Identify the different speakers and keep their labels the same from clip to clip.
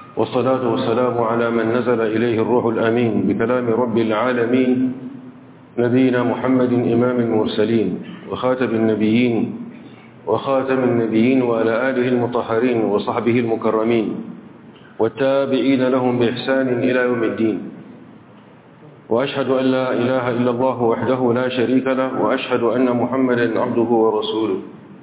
Speaker 1: والصلاة والسلام على من نزل إليه الروح الأمين بكلام رب العالمين نبينا محمد إمام المرسلين وخاتم النبيين وخاتم النبيين وعلى آله المطهرين وصحبه المكرمين والتابعين لهم بإحسان إلى يوم الدين وأشهد أن لا إله إلا الله وحده لا شريك له وأشهد أن محمدا عبده ورسوله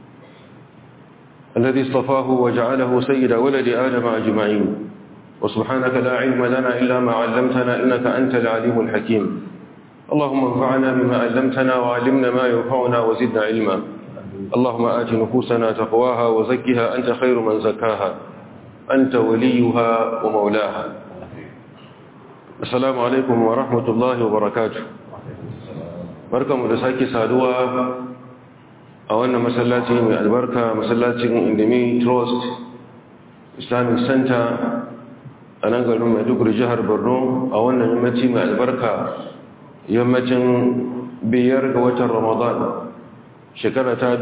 Speaker 1: الذي اصطفاه وجعله سيد ولد آدم أجمعين وسبحانك لا علم لنا إلا ما علمتنا إنك أنت العليم الحكيم اللهم انفعنا بما علمتنا وعلمنا ما ينفعنا وزدنا علما اللهم آت نفوسنا تقواها وزكها أنت خير من زكاها أنت وليها ومولاها السلام عليكم ورحمة الله وبركاته barkamu da sake saduwa a wannan masallaci mai albarka masallacin indemi trust islamic center a nan garin maiduguri jihar borno a wannan yammaci mai albarka yammacin biyar ga watan ramadan shekara ta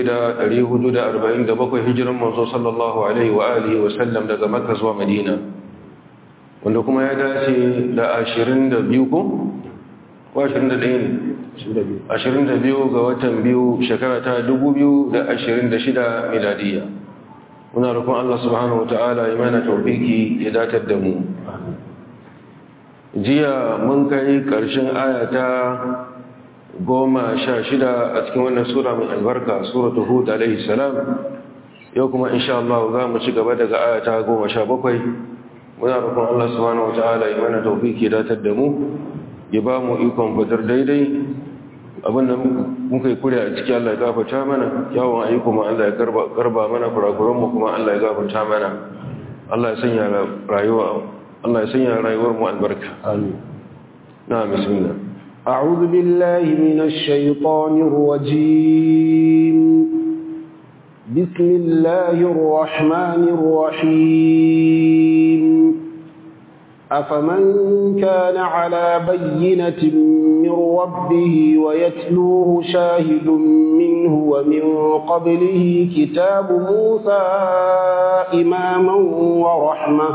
Speaker 1: 1447 hijiran manzo sallallahu alaihi wa alihi wa sallam daga makka zuwa madina wanda kuma ya dace da 22 ko? ko 21 ne 22 ga watan biyu shekara ta 2026 miladiya muna rukun Allah subhanahu wa ta'ala imana taufiki ya datar da mu jiya mun kai ƙarshen ayata goma sha shida a cikin wannan sura mai albarka suratu hud alaihi salam yau kuma insha Allah za mu ci gaba daga ayata goma sha bakwai muna rukun Allah subhanahu wa ta'ala imana taufiki ya datar da mu ya ba mu ikon fitar daidai abinda muka yi kuri a ciki Allah ya gafarta mana yawon ayyuka ma Allah ya garba mana kurakuranmu kuma Allah ya gafarta mana Allah ya sanya rayuwa Allah ya sanya rayuwar mu albarka amin na bismillah
Speaker 2: أعوذ بالله من الشيطان الرجيم بسم الله الرحمن الرحيم أفمن كان على بينة من ربه ويتلوه شاهد منه ومن قبله كتاب موسى إماما ورحمة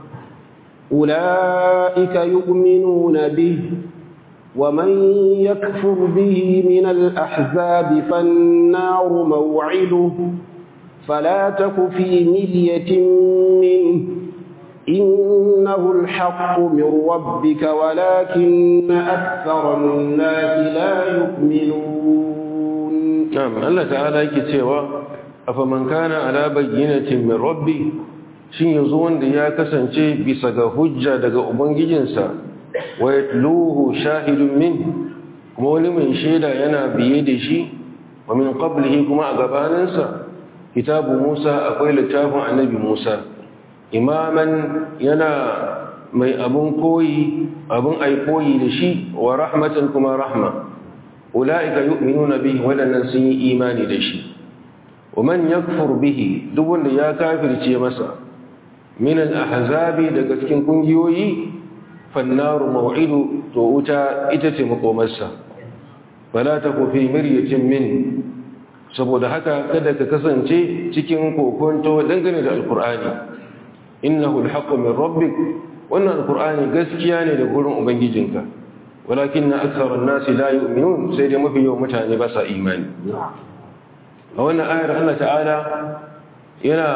Speaker 2: أولئك يؤمنون به ومن يكفر به من الأحزاب فالنار موعده فلا تك في مرية منه إنه الحق من ربك ولكن أكثر الناس لا يؤمنون
Speaker 1: نعم الله تعالى يكتوى أفمن كان على بينة من ربي shin yanzu wanda ya kasance bisa ga hujja daga ubangijinsa wa yatluhu shahidun min kuma wani mai shaida yana biye da shi wa min qablihi kuma a gabaninsa kitabu Musa akwai littafin annabi Musa imaman yana mai abun koyi abun ai koyi da shi wa rahmatan kuma rahma ulaika yu'minuna bihi wadannan sun yi imani da shi wa man yakfur bihi duk wanda ya kafirce masa min al-ahzabi daga cikin kungiyoyi fannaru maw'idu to wuta ita ce makomarsa fala taku fi miryatin min saboda haka kada ka kasance cikin kokonto dangane da alqur'ani innahu alhaqqu min rabbik wannan alqur'ani gaskiya ne da gurin ubangijinka walakin aktharun nasi la yu'minun sai dai mafi yawan mutane ba sa imani a wannan ayar Allah ta'ala yana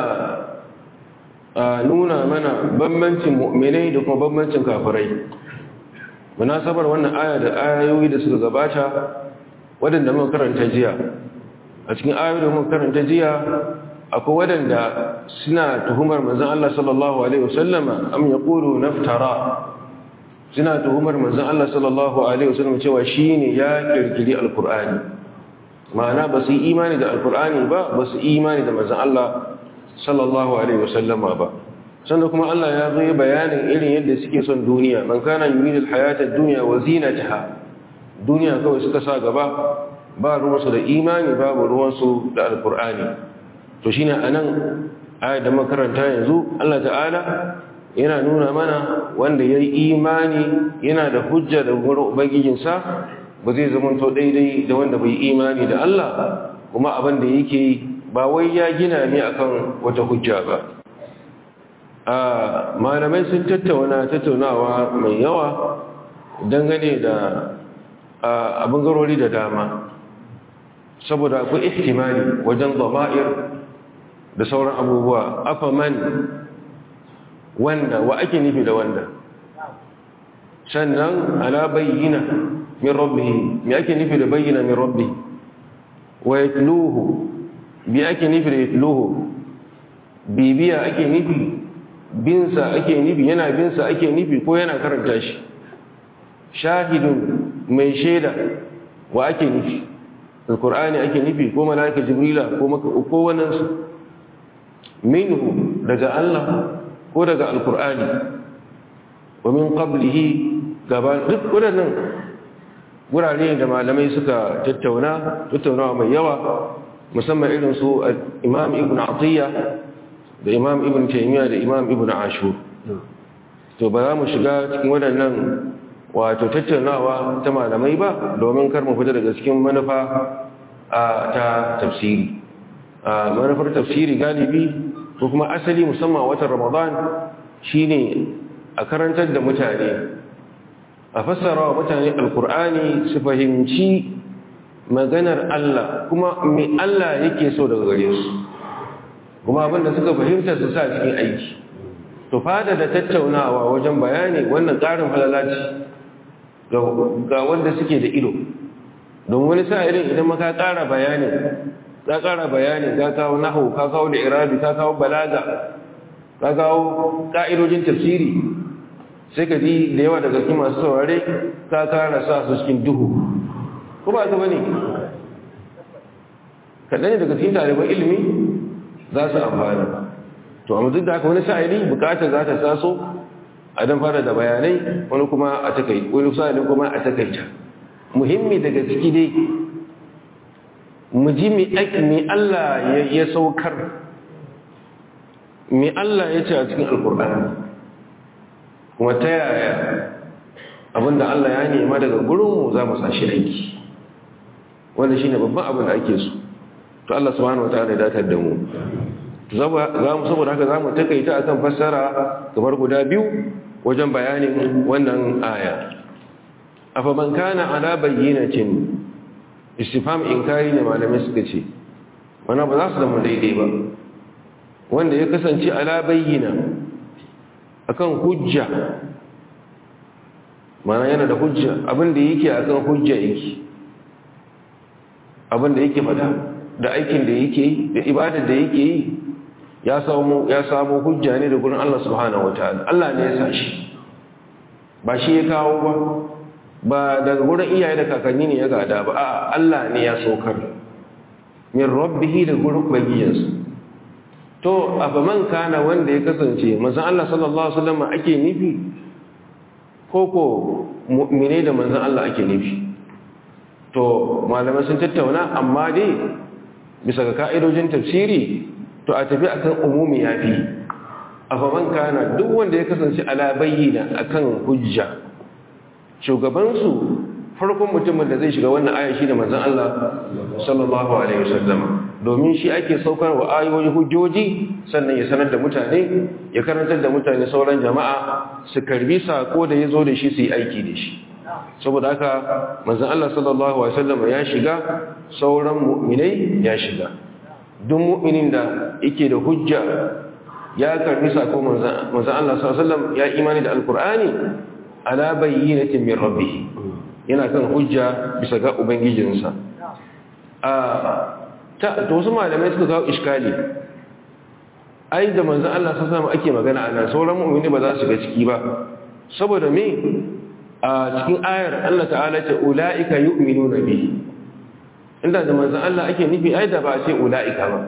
Speaker 1: nuna mana bambancin mu'minai da kuma bambancin kafirai munasabar wannan aya da ayoyi da suka gabata waɗanda muka karanta jiya a cikin ayoyi da muka karanta jiya akwai waɗanda suna tuhumar manzan Allah sallallahu Alaihi wasallama am ya ƙuru naftara suna tuhumar manzan Allah sallallahu Alaihi wasallama cewa shi ne ya ƙirƙiri alkur'ani ma'ana ba su yi imani da alkur'ani ba ba su imani da manzan Allah sallallahu Alaihi wasallama ba sannan kuma Allah ya zo bayanin irin yadda suke son duniya man kana yuridul hayatar duniya wa zinataha duniya kawai suka sa gaba ba ruwansu da imani babu ruwansu da alkur'ani to shine anan ayat da makaranta yanzu Allah ta'ala yana nuna mana wanda yayi imani yana da hujja da gurin ubangijinsa ba zai zama to daidai da wanda bai imani da Allah kuma abin da yake ba wai ya gina ne akan wata hujja ba malamai sun tattauna tattaunawa mai yawa dangane da abin garori da dama saboda akwai ihtimali wajen zama'ir da sauran abubuwa afaman wanda wa ake nufi da wanda sannan ala bayyina min rabbihi me ake nufi da bayyina min rabbihi wa yatluhu bi ake nufi da yatluhu bibiya ake nufi binsa ake nufi yana binsa ake nufi ko yana karanta shi shahidun mai shaida wa ake nufi alkur'ani ake nufi ko mala'ika jibrila ko maka ko wannan su minhu daga Allah ko daga alkur'ani wa min qablihi gaba duk wadannan gurare da malamai suka tattauna tattaunawa mai yawa musamman irin su imam ibn atiyya da imam ibn taymiya da imam ibn ashur to ba za mu shiga cikin waɗannan wato tattaunawa ta malamai ba domin kar mu fita daga cikin manufa ta tafsiri manufar tafsiri galibi ko kuma asali musamman watan ramadan shine a karantar da mutane a fassara wa mutane alkur'ani su fahimci maganar Allah kuma me Allah yake so daga gare su kuma abinda suka fahimta su sa cikin aiki to fada da tattaunawa wajen bayani wannan ƙarin halalaci ga wanda suke da ido don wani sa'irin idan maka ƙara bayani ka ƙara bayani ka kawo nahu ka kawo da irabi ka kawo balaga ka kawo ƙa'idojin tafsiri sai ka ji da yawa daga cikin masu saurare ka kara sa su cikin duhu ko ba ta bane kaɗan ne daga cikin ɗaliban ilimi za su amfana to amma duk da haka wani sa'ili bukatar za ta taso a dan fara da bayanai wani kuma a takai wani sa'ilin kuma a takaita muhimmi daga ciki dai mu ji me Allah ya saukar me Allah ya ce a cikin alkur'ani kuma ta yaya abinda Allah ya nema daga gurinmu za mu sashi aiki wanda shi ne babban abin da ake so to Allah subhanahu wa ta'ala ya datar da mu saboda haka za mu takaita akan fassara kamar guda biyu wajen bayanin wannan aya afa man kana ala bayyinatin istifham inkari ne malamai suka ce wana ba za su zama daidai ba wanda ya kasance ala bayyina akan hujja mana yana da hujja abinda yake akan hujja yake abinda yake fada da aikin da yake yi da ibadar da yake yi ya samu ya samu hujja ne da gurin Allah subhanahu wataala Allah ne ya sa shi ba shi ya kawo ba ba daga gurin iyaye da kakanni ne ya gada ba a Allah ne ya saukar min rabbihi da gurin ubangijinsa to afaman kana wanda ya kasance manzon Allah sallallahu alaihi wasallam ake nufi ko ko mu'mine da manzon Allah ake nufi to malamai sun tattauna amma dai bisa ga ka'idojin tafsiri to a tafi akan umumi yafi afaman kana duk wanda ya kasance ala bayyina akan hujja shugabansu farkon mutumin da zai shiga wannan aya shi da manzon Allah sallallahu alaihi wasallam domin shi ake saukar wa ayoyi hujjoji sannan ya sanar da mutane ya karantar da mutane sauran jama'a su karbi sako da ya zo da shi su yi aiki da shi saboda haka manzon Allah sallallahu alaihi wasallam ya shiga sauran mu'minai ya shiga duk mu'minin da yake da hujja ya karbi sako manzon Allah sallallahu alaihi wasallam ya imani da alqur'ani ala bayyinatin min rabbih yana kan hujja bisa ga ubangijinsa a ta wasu malamai suka kawo iskali ai da manzon Allah sallallahu alaihi ake magana ana sauran mu'mini ba za su ga ciki ba saboda me a cikin ayar Allah ta'ala ce ulaika yu'minuna bihi inda da manzon Allah ake nufi ai da ba ce ulaika ba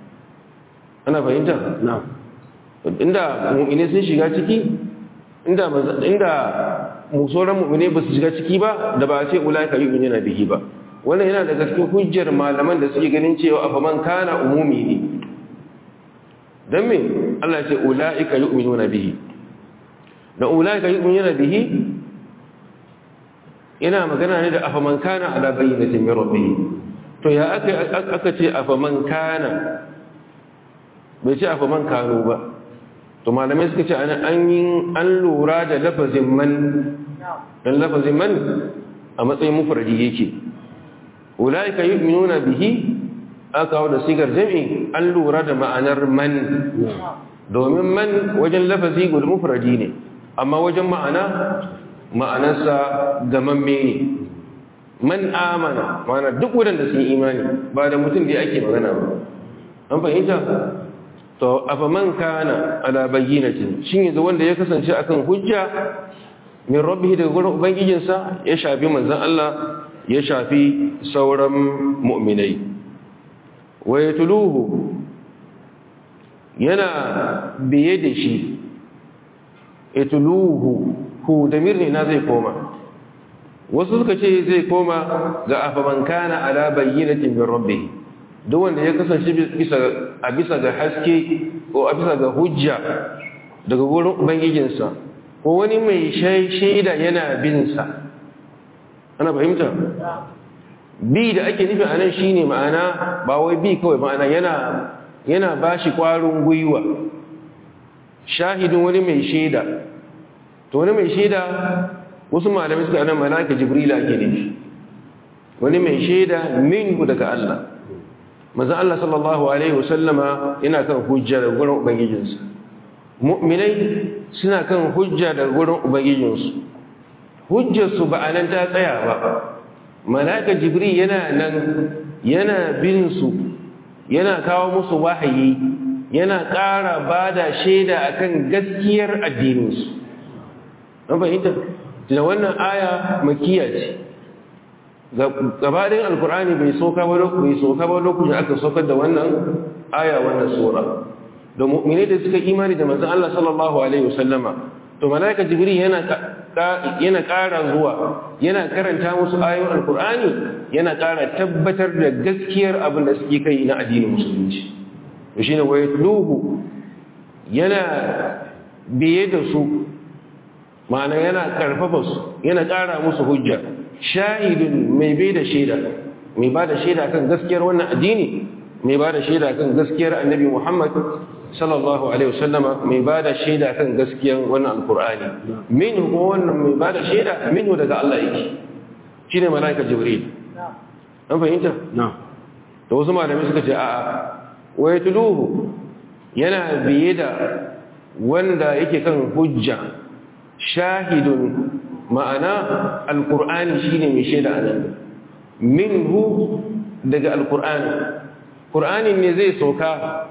Speaker 1: ana fahimta na'am inda mu'mini sun shiga ciki inda inda musoran mu'mini ba su shiga ciki ba da ba ce ulaika yu'minuna bihi ba wannan yana daga cikin hujjar malaman da suke ganin cewa afa man kana umumi ne dan me Allah ya ce ulaika yu'minuna bihi da ulaika yu'minuna bihi ina magana ne da afa man kana ala bayyinatin min rabbih to ya aka aka ce afa man kana bai ce afa man kano ba to malamai suka ce an yi an lura da lafazin man dan lafazin man a matsayin mufradi yake ulaika yu'minuna bihi aka kawo da sigar jami'i an lura da ma'anar man domin man wajen lafazi guda mufradi ne amma wajen ma'ana ma'anarsa gamamme ne man amana mana duk wadanda sun imani ba da mutum da ake magana ba an fahimta to afa man kana ala bayyinatin shin yanzu wanda ya kasance akan hujja min rabbihi daga gurin ubangijinsa ya shafi manzon Allah ya shafi sauran mu'minai wa yatluhu yana biye da shi yatluhu hu damir ne na zai koma wasu suka ce zai koma ga afaman kana ala bayyinatin min rabbih duk wanda ya kasance bisa a bisa ga haske ko a bisa ga hujja daga gurin ubangijinsa ko wani mai shaida yana bin sa ana fahimta bi da ake nufi anan shine ma'ana ba wai bi kawai ma'ana yana yana bashi kwarin gwiwa shahidin wani mai shaida to wani mai shaida wasu malamai suka nan malaka jibril ake nufi wani mai shaida minhu daga Allah manzon Allah sallallahu alaihi wasallama yana kan hujja daga gurin ubangijinsa mu'minai suna kan hujja daga gurin ubangijinsu hujjar su ba anan ta tsaya ba malaka jibril yana nan yana bin su yana kawo musu wahayi yana ƙara bada shaida akan gaskiyar addininsu an fahimta da wannan aya makiya ce gabaɗin alkur'ani bai soka ba bai soka ba lokacin aka sokar da wannan aya wannan sura da mu'mini da suka imani da manzon Allah sallallahu alaihi wasallama to malaika jibril yana yana ƙara zuwa yana karanta musu ayoyin alkur'ani yana ƙara tabbatar da gaskiyar abin da suke kai na addinin musulunci to shine wayatluhu yana biye da su ma'ana yana karfafa su yana ƙara musu hujja shahidun mai bai da shaida mai ba da shaida kan gaskiyar wannan addini mai ba da shaida kan gaskiyar annabi muhammad sallallahu alaihi wasallama mai ba da shaida kan gaskiyar wannan alkur'ani min kuma wannan mai ba da shaida min daga allah yake shi ne mala'ika jibril an fahimta?
Speaker 2: na
Speaker 1: da wasu malami suka ce a'a wai tuluhu yana biye da wanda yake kan hujja shahidun ma'ana alƙur'ani shi ne mai shaida a nan minhu daga alƙur'ani ƙur'ani ne zai sauka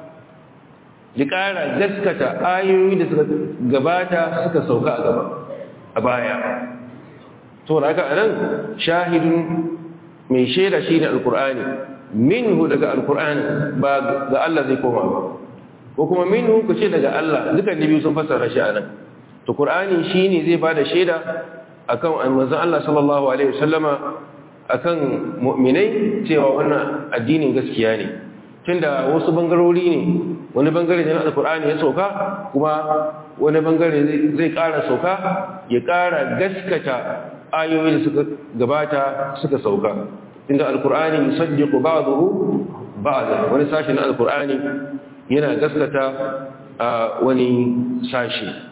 Speaker 1: ya ƙara gaskata ayoyi da suka gabata suka sauka a gaba a baya to da aka nan shahidun mai shaida shi ne alƙur'ani minhu daga alƙur'ani ba ga Allah zai koma ba ko kuma minhu ku ce daga Allah dukan biyu sun fassara shi a nan to qur'ani shine zai bada shaida akan manzon Allah sallallahu alaihi wasallama akan mu'minai cewa wannan addinin gaskiya ne tunda wasu bangarori ne wani bangare ne na alqur'ani ya sauka kuma wani bangare zai ƙara sauka ya ƙara gaskata ayoyi da suka gabata suka sauka inda alqur'ani yusaddiqu ba'dahu ba'da wani sashi na alqur'ani yana gaskata wani sashi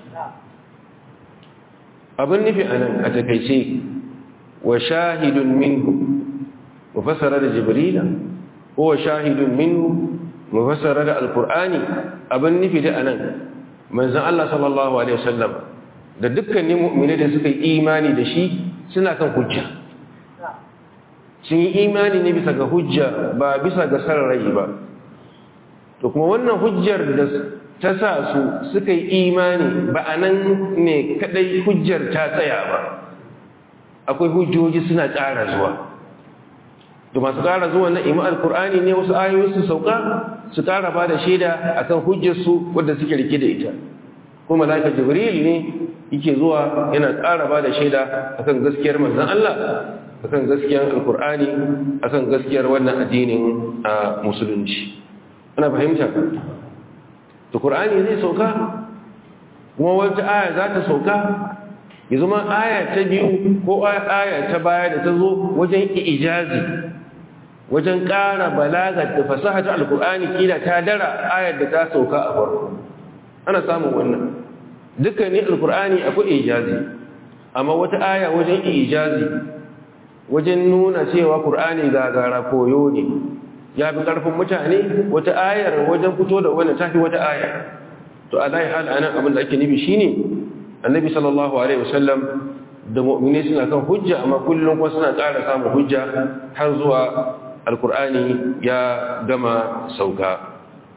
Speaker 1: abin nufi a nan a takaice wa shahidun minhu mufassara da jibrila ko wa shahidun minhu mufassara da alkur'ani abin nufi da anan manzon Allah sallallahu alaihi wasallam da dukkanin mu'mini da suka yi imani da shi suna kan hujja sun yi imani ne bisa ga hujja ba bisa ga sarrai ba to kuma wannan hujjar da ta sa su suka yi imani ba a nan ne kadai hujjar ta tsaya ba akwai hujjoji suna ƙara zuwa da masu ƙara zuwa na ima alkur'ani ne wasu ayoyi su sauka su ƙara ba da shaida a kan hujjarsu wadda suke rike da ita kuma malaka jibril ne yake zuwa yana ƙara ba da shaida a kan gaskiyar manzan Allah a kan gaskiyar alkur'ani a kan gaskiyar wannan addinin a musulunci ana fahimta to Qur'ani zai sauka kuma wata aya za ta sauka ya zama aya ta biyu ko aya ta baya da ta zo wajen ijazi wajen ƙara balagar da fasaha ta alkur'ani kila ta dara ayar da ta sauka a farko ana samun wannan dukkanin alkur'ani akwai ijazi amma wata aya wajen ijazi wajen nuna cewa qur'ani gagara koyo ne ya fi ƙarfin mutane wata ayar wajen fito da wannan tafi wata aya to alai hal anan abin da ake nufi shine annabi sallallahu alaihi wasallam da mu'mini suna kan hujja amma kullum kuma suna ƙara samun hujja har zuwa alkur'ani ya gama sauka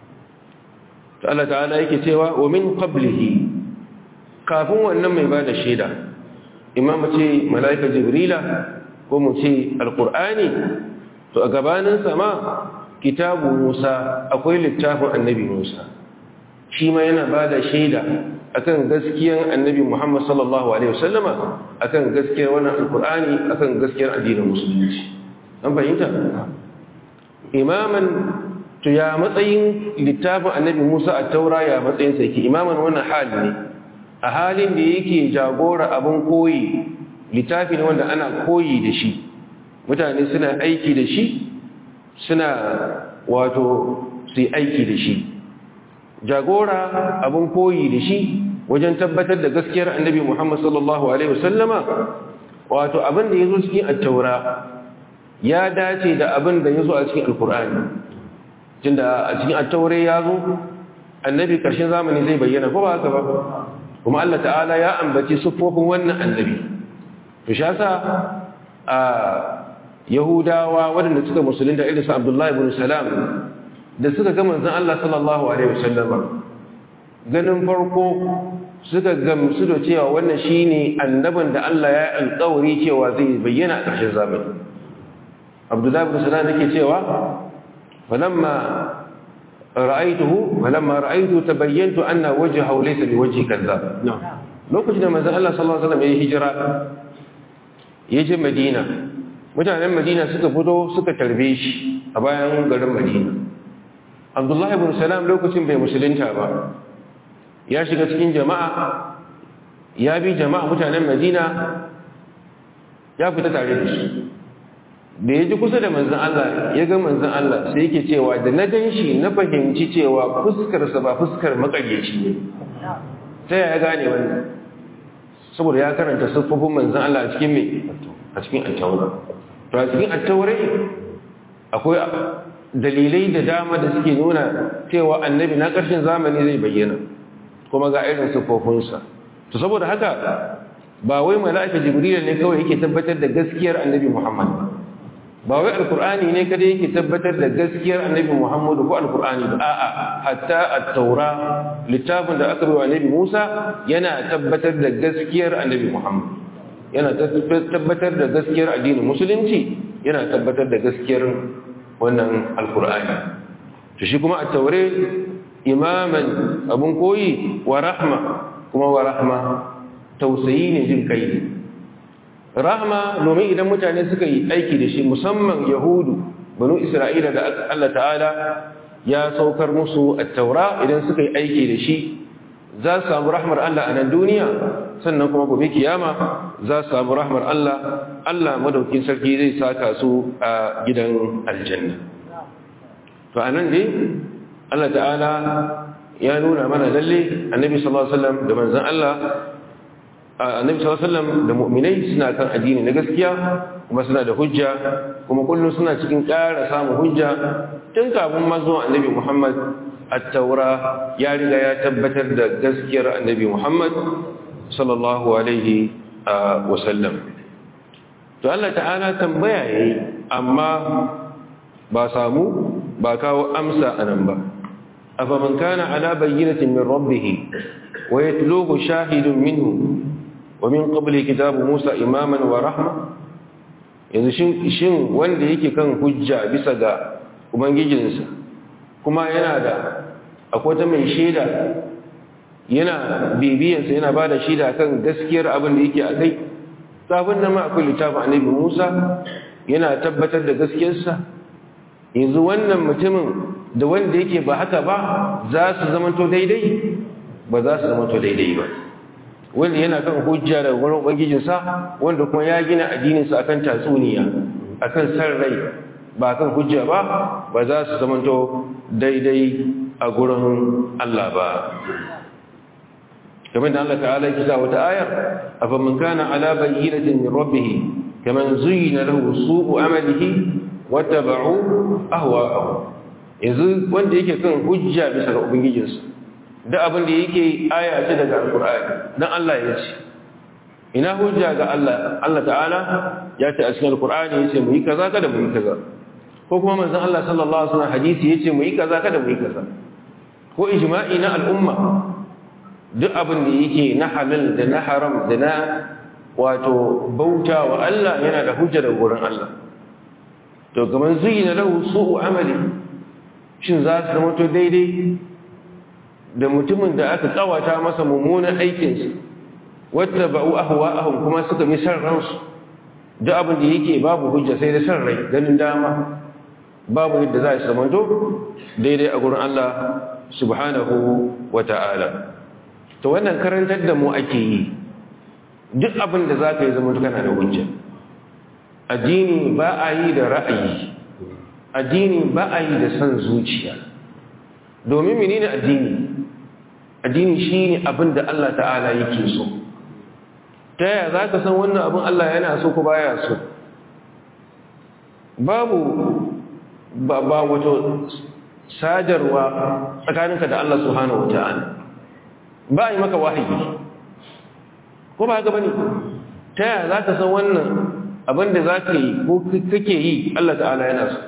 Speaker 1: to Allah ta'ala yake cewa wa min qablihi kafin wannan mai bada shaida imam ce malaika jibrila ko mu ce alkur'ani to a gabanin sama kitabu Musa akwai littafin annabi Musa shi ma yana bada shaida akan gaskiyar annabi Muhammad sallallahu alaihi wasallama akan gaskiyar wannan alkur'ani akan gaskiyar addinin musulunci an fahimta imaman to ya matsayin littafin annabi Musa a taura ya matsayin sa yake imaman wannan hali ne a halin da yake jagora abin koyi littafi ne wanda ana koyi da shi mutane suna aiki da shi suna wato su yi aiki da shi jagora abin koyi da shi wajen tabbatar da gaskiyar annabi Muhammad sallallahu alaihi wasallama wato abin da yazo cikin at-taura ya dace da abin da yazo a cikin alqur'ani tunda a cikin at-taura yazo annabi karshen zamani zai bayyana ko ba haka ba kuma Allah ta'ala ya ambaci sufofin wannan annabi to shi yasa a yahudawa waɗanda suka musulunta irin su abdullahi ibn salam da suka ga manzon Allah sallallahu alaihi wasallam ganin farko suka gamsu da cewa wannan shine annabin da Allah ya alƙawari cewa zai bayyana a ƙarshen zamani abdullahi ibn salam yake cewa falamma ra'aytuhu falamma ra'aytu tabayyantu anna wajhahu laysa biwajhi kadhab lokacin da manzon Allah sallallahu alaihi wasallam ya hijira ya je Madina mutanen Madina suka fito suka tarbe shi a bayan garin Madina Abdullah ibn Salam lokacin bai musulunta ba ya shiga cikin jama'a ya bi jama'a mutanen Madina ya fita tare da su da ya ji kusa da manzan Allah ya ga manzan Allah sai yake cewa da na gan shi na fahimci cewa fuskarsa ba fuskar makaryaci ne ta ya gane wannan saboda ya karanta siffofin manzan Allah a cikin mai a cikin attaura to a cikin attaurai akwai dalilai da dama da suke nuna cewa annabi na ƙarshen zamani zai bayyana kuma ga irin siffofinsa to saboda haka ba wai mala'ika jibril ne kawai yake tabbatar da gaskiyar annabi muhammad ba wai alkur'ani ne kada yake tabbatar da gaskiyar annabi muhammadu ko alkur'ani ba a'a hatta at-taura littafin da aka bai wa annabi musa yana tabbatar da gaskiyar annabi muhammad yana tabbatar da gaskiyar addinin musulunci yana tabbatar da gaskiyar wannan alkur'ani to shi kuma at-taure imaman abun koyi wa rahma kuma wa rahma tausayi ne jin kai ne rahma domin idan mutane suka yi aiki da shi musamman yahudu banu isra'ila da Allah ta'ala ya saukar musu at-taura idan suka yi aiki da shi za su samu rahmar Allah a nan duniya sannan kuma gobe kiyama za su samu rahmar Allah Allah madaukin sarki zai saka su a gidan aljanna to anan dai Allah ta'ala ya nuna mana lalle annabi sallallahu alaihi wasallam da manzon Allah annabi sallallahu alaihi wasallam da mu'minai suna kan addini na gaskiya kuma suna da hujja kuma kullum suna cikin ƙara samun hujja tun kafin mazo annabi Muhammad at-taura ya riga ya tabbatar da gaskiyar annabi Muhammad sallallahu alaihi wasallam to Allah ta'ala tambaya yayi amma ba samu ba kawo amsa anan ba afaman kana ala bayyinatin min rabbih wa yatluhu shahidun minhu wa min qabli kitabu Musa imaman wa rahma yanzu shin wanda yake kan hujja bisa ga ubangijinsa kuma yana da akwai ta mai shaida yana bibiyansa yana ba da shaida kan gaskiyar abin da yake a kai sabon nan ma akwai littafin annabi Musa yana tabbatar da gaskiyarsa yanzu wannan mutumin da wanda yake ba haka ba za su zamanto daidai ba za su zamanto daidai ba wanda yana kan hujja da wurin ubangijinsa wanda kuma ya gina addininsa akan tatsuniya akan san rai ba kan hujja ba ba za su zamanto daidai a gurin Allah ba kamar da Allah ta'ala yake sa wata ayar afa man kana ala bayyinatin min rabbih kaman zuyyina lahu su'u amalihi wattaba'u ahwa'ahu yanzu wanda yake kan hujja bisa ga ubangijinsa da abin da yake aya ce daga alqur'ani dan Allah ya ce ina hujja ga Allah Allah ta'ala ya ce a cikin alqur'ani yace mu yi kaza kada mu yi kaza ko kuma manzon Allah sallallahu alaihi wasallam hadisi yace mu yi kaza kada mu yi kaza ko ijma'i na al'umma duk abin da yake na halal da na haram da na wato bauta wa Allah yana da hujja daga gurin Allah to kaman zuyina lahu su'u amali shin za su zama to daidai da mutumin da aka kawata masa mummunan aikinsa wata ba'u ahwa'ahum kuma suka mi san ransu duk abin da yake babu hujja sai da san rai ganin dama babu yadda za su zama to daidai a gurin Allah subhanahu wa ta'ala to wannan karantar da mu ake yi duk abin da za ka yi zama kana da hujja addini ba a yi da ra'ayi addini ba a yi da son zuciya domin menene addini addini shine abin da Allah ta'ala yake so ta yaya za ka san wannan abin Allah yana so ko baya so babu ba wato sadarwa tsakaninka da Allah subhanahu wa ta'ala ba a yi maka wahayi ko ba haka bane ta yaya za ka san wannan abin da za ka yi ko kake yi Allah ta'ala yana so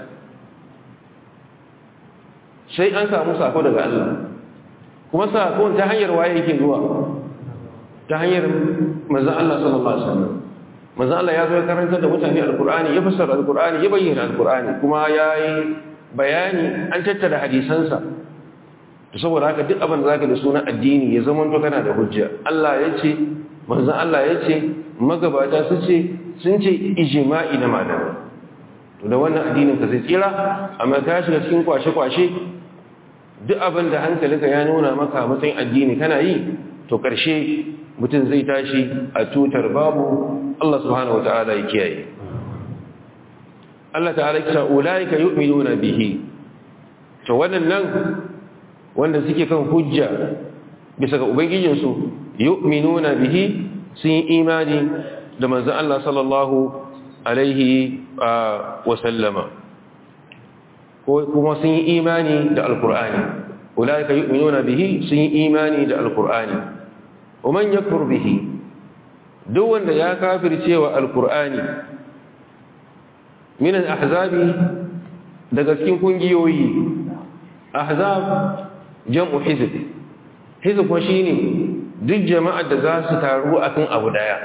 Speaker 1: sai an samu sako daga Allah kuma sako ta hanyar waye yake zuwa ta hanyar manzon Allah sallallahu alaihi wasallam manzon Allah ya zo ya karanta da mutane alqur'ani ya fassara alqur'ani ya bayyana alqur'ani kuma yayi bayani an tattara hadisansa to saboda haka duk abin da zaka da sunan addini ya zama to kana da hujja Allah ya ce manzon Allah ya ce magabata su ce sun ce ijma'i na malamai to da wannan addinin ka zai tsira amma ka shiga cikin kwashe-kwashe duk abin da hankalinka ya nuna maka matsayin addini kana yi to karshe mutum zai tashi a tutar babu Allah subhanahu wata'ala ya kiyaye Allah ta'ala kisa ulaika yu'minuna bihi to wannan wanda suke kan hujja bisa ga ubangijinsu yu'minuna bihi sun yi imani da manzon Allah sallallahu alaihi wa sallama ko kuma sun yi imani da alqur'ani ulaika yu'minuna bihi sun yi imani da alqur'ani wa man yakfur bihi duk wanda ya kafirce wa alqur'ani min al-ahzabi daga cikin kungiyoyi ahzab jam'u hizb hizb ko shine duk jama'ar da za su taru akan abu daya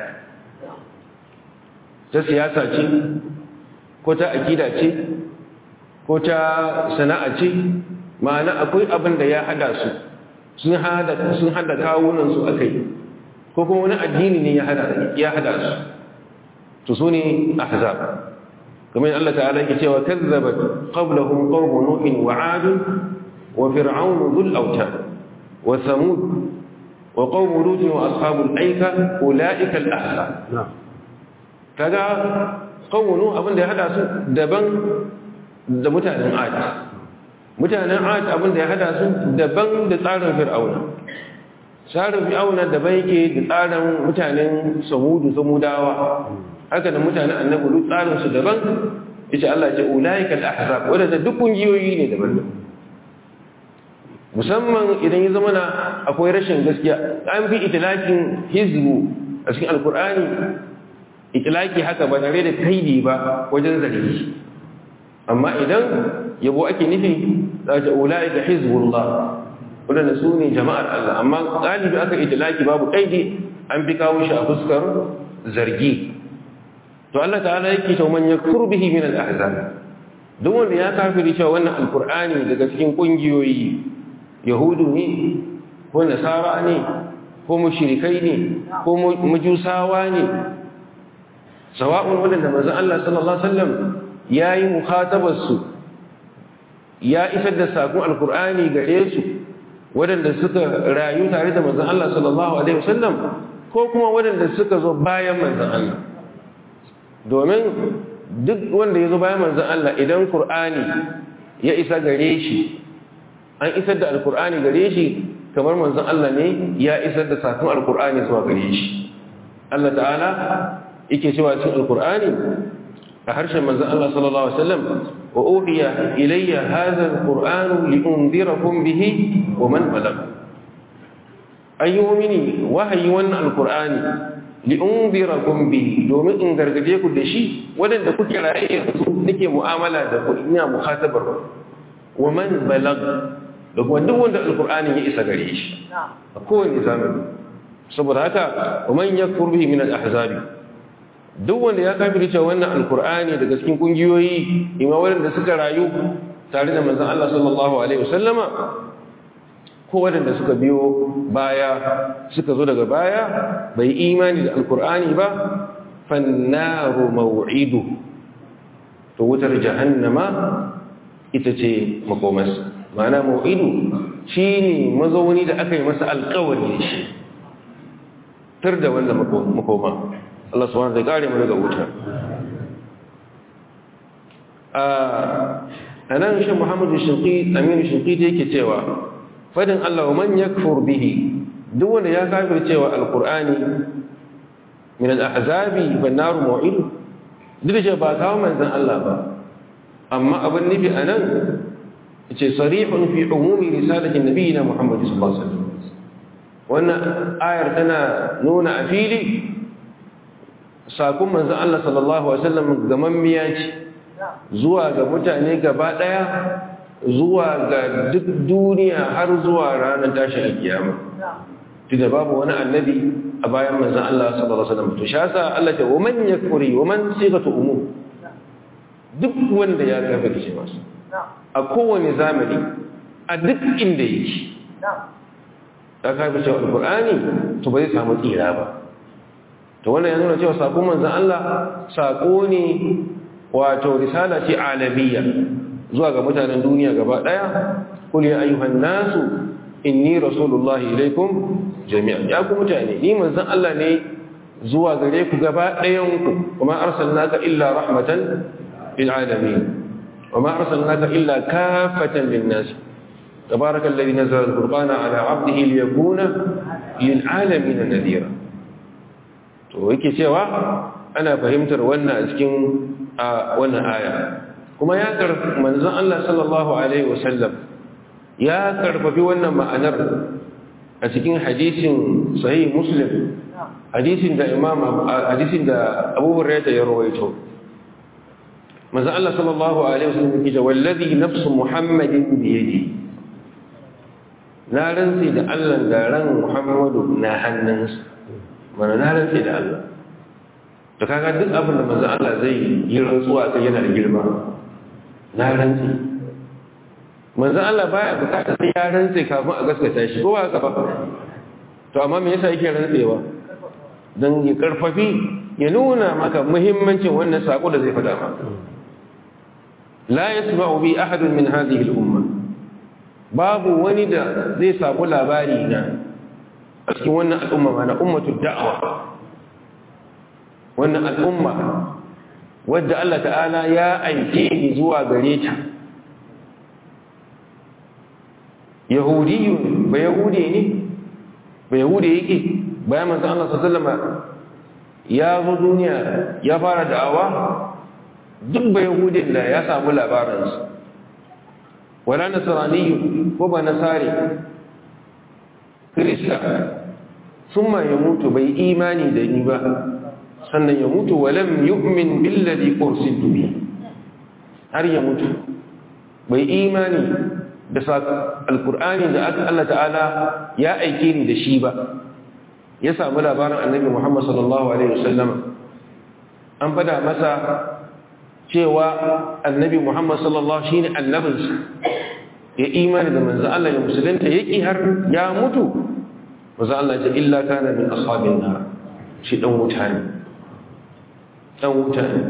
Speaker 1: ta siyasa ce ko ta akida ce ko ta sana'a ce ma'ana akwai abin da ya hada su sun hada sun hada kawunan su akai ko kuma wani addini ne ya hada ya hada su to sune ahzab kamar Allah ta'ala yake cewa kazzabat qablahum qawmu nuhin wa 'ad wa fir'aun dhul awtad wa thamud wa qawmu lut wa ashabul aika ulaika al-ahzab kaga qawmu nuh abin da ya hada su daban da mutanen 'ad mutanen 'ad abin da ya hada su daban da tsarin fir'auna tsarin fir'auna daban yake da tsarin mutanen samudu samudawa haka da mutanen annabi lut tsarin su daban yace Allah ya ce ulaika al-ahzab wadanda duk kungiyoyi ne daban-daban musamman idan ya zama na akwai rashin gaskiya an fi itilakin hizbu a cikin alkur'ani itilaki haka ba tare da kaidi ba wajen zargi amma idan yabo ake nufi za ta ulaika hizbullah wadanda su ne jama'ar Allah amma galibi aka itilaki babu kaidi an fi kawo shi a fuskar zargi to Allah ta'ala yake to man yakfur bihi min al-ahzab duk wanda ya kafiri cewa wannan alqur'ani daga cikin kungiyoyi yahudu ne ko nasara ne ko mushrikai ne ko majusawa ne sawa'un wanda manzon Allah sallallahu alaihi wasallam yayi mukhatabar su ya isar da sakon alqur'ani gare su wadanda suka rayu tare da manzon Allah sallallahu alaihi wasallam ko kuma wadanda suka zo bayan manzon Allah domin duk wanda ya zo bayan manzan Allah idan Kur'ani ya isa gare shi an isar da alkur'ani gare shi kamar manzon Allah ne ya isar da sakon alkur'ani zuwa gare shi Allah ta'ala yake cewa cikin alkur'ani a harshen manzon Allah sallallahu alaihi wasallam wa uhiya ilayya hadha alqur'anu liunzirakum bihi wa man balagha ayyumini wahayi wannan alkur'ani li'unzirakum bi domin in gargaje ku da shi wadanda kuke raye su nake mu'amala da ku ina muhatabar wa man balag da kuma duk wanda alkur'ani ya isa gare shi a kowane zamani saboda haka wa man yakfur bihi min al-ahzabi duk wanda ya kafirce wannan alkur'ani daga cikin kungiyoyi ima wadanda suka rayu tare da manzon Allah sallallahu alaihi wasallama ko waɗanda suka biyo baya suka zo daga baya bai imani da alkur'ani ba fannaru maw'idu to wutar jahannama ita ce makomas ma'ana maw'idu shine mazauni da aka yi masa alkawari da shi tar da wanda makoma Allah subhanahu wa ta'ala mu daga wuta a nan shi Muhammadu Shinqi Aminu Shinqi yake cewa fadin Allah wa man yakfur bihi duk wanda ya kafir cewa alqur'ani min al-ahzabi wan nar mu'id duk da ba kawo manzon Allah ba amma abin nufi anan yace sarihun fi umumi risalati nabiyina Muhammad sallallahu alaihi wasallam wannan ayar tana nuna a fili sakon manzon Allah sallallahu alaihi wasallam gamammiya ce zuwa ga mutane gaba daya zuwa ga duk duniya har zuwa ranar tashin kiyama tunda babu wani annabi a bayan manzon Allah sallallahu alaihi wasallam to shasa Allah ta waman yakfuri waman sigatu umum duk wanda ya kafirce masa a kowane zamani a duk inda yake ya kafirce alqur'ani to bai samu tsira ba to wannan ya nuna cewa sakon manzon Allah sako ne wato risala ce alabiyya zuwa ga mutanen duniya gaba daya kul ya ayyuhan nasu inni rasulullahi ilaikum jami'an ya ku mutane ni manzon Allah ne zuwa gare ku gaba dayan ku kuma arsalnaka illa rahmatan lil alamin wama arsalnaka illa kafatan lin nas تبارك الذي نزل القرآن على عبده ليكون للعالمين نذيرا to yake cewa ana fahimtar wannan a cikin wannan aya kuma ya karfi manzon Allah sallallahu alaihi wasallam ya karfafi wannan ma'anar a cikin hadisin sahih muslim hadisin da imam hadisin da Abu Hurairah ya rawaito manzon Allah sallallahu alaihi wasallam yake wallazi nafsu muhammadin bi yadi na rantsi da Allah da ran Muhammadu na hannunsa mana na rantsi da Allah to kaga duk abin da manzon Allah zai yi rantsuwa kai yana da girma na rantsi manzan Allah baya bukatar sai ya rantse kafin a gaskata shi ko ba haka ba to amma me yasa yake rantsewa dan ya karfafi ya nuna maka muhimmancin wannan sako da zai fada maka la yasma'u bi ahadun min hadhihi al-umma babu wani da zai samu labari na a cikin wannan al'umma mana ummatul da'wa wannan al'umma wadda Allah ta'ala ya aike ni zuwa gare ta yahudiyun ba yahudi ne ba yahudi yake bayan manzo Allah sallallahu ya zo duniya ya fara da'awa duk ba yahudin da ya samu labarinsa wala nasraniyu ko ba nasari kirista summa ya mutu bai imani da ni ba sannan ya mutu walam yu'min billadhi ursiltu bi har ya mutu bai imani da alkur'ani da aka Allah ta'ala ya aike ni da shi ba ya samu labarin annabi Muhammad sallallahu alaihi wasallam an fada masa cewa annabi Muhammad sallallahu shine annabinsa ya imani da manzo Allah ya musulunta yaki har ya mutu manzo Allah ya illa kana min ashabin nar shi dan wuta ne dan wuta ne